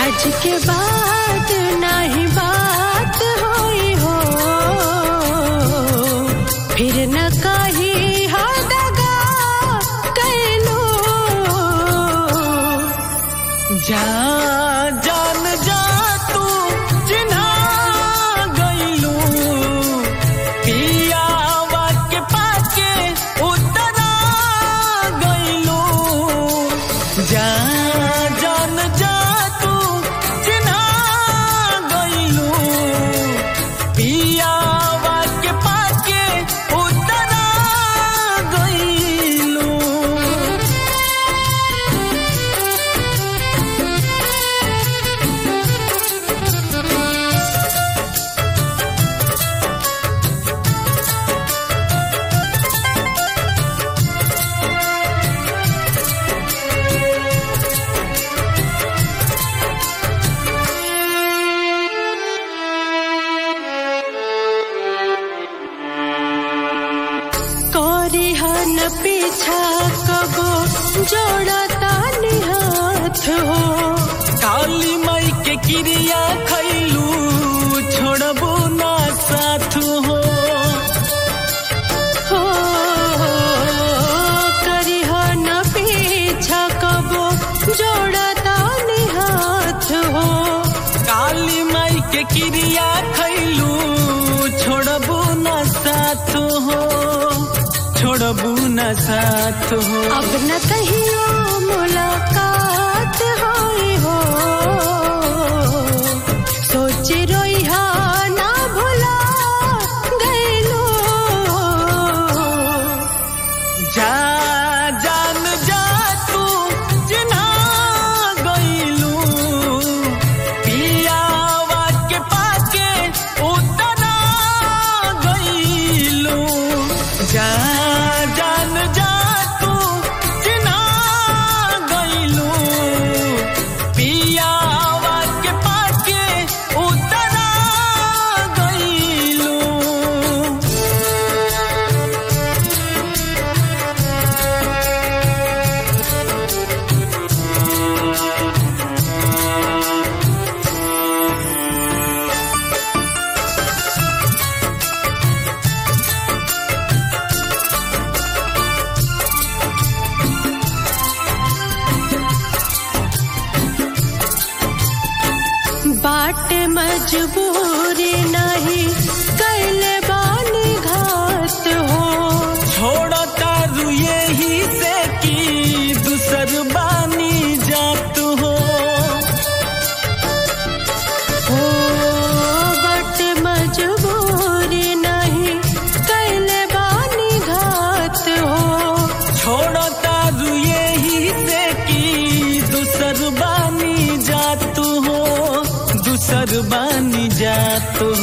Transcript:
आज के बाद नहीं बात होई हो फिर न कही हो दगा कैलो जा जान जा तू चिन्हा गईलू पियावा के पाके उतरा गईलू जा जान जा तू चिन्हा गईलू पियावा के पाके उतरा गईलू करी हन पीछा कबो जोड़ता हाथ हो काली माई के क्रिया खैलू छोड़बो ना साथ हो हो करी हन पीछा कबो जोड़ता हाथ हो काली माई के क्रिया खैलू छोड़बो ना साथ हो छोड़बो ना साथ हो अब न कहियो मुलाकात होई हो सोच रोई हा ना भुला गईलो जा जान जा तू चिन्हा गईलू पियावा के पाके उतरा गईलू जा जान जा तू चिन्हा गईलू पियावा के पाके उतरा गईलू बाट मजबूरी नहीं कैले बानी घात हो छोड़ता रु यही से की दूसर बानी जात हो हो बाट मजबूरी नहीं कैले बानी घात हो छोड़ता रु यही से की दूसर बानी जात हो दूसर बानी जात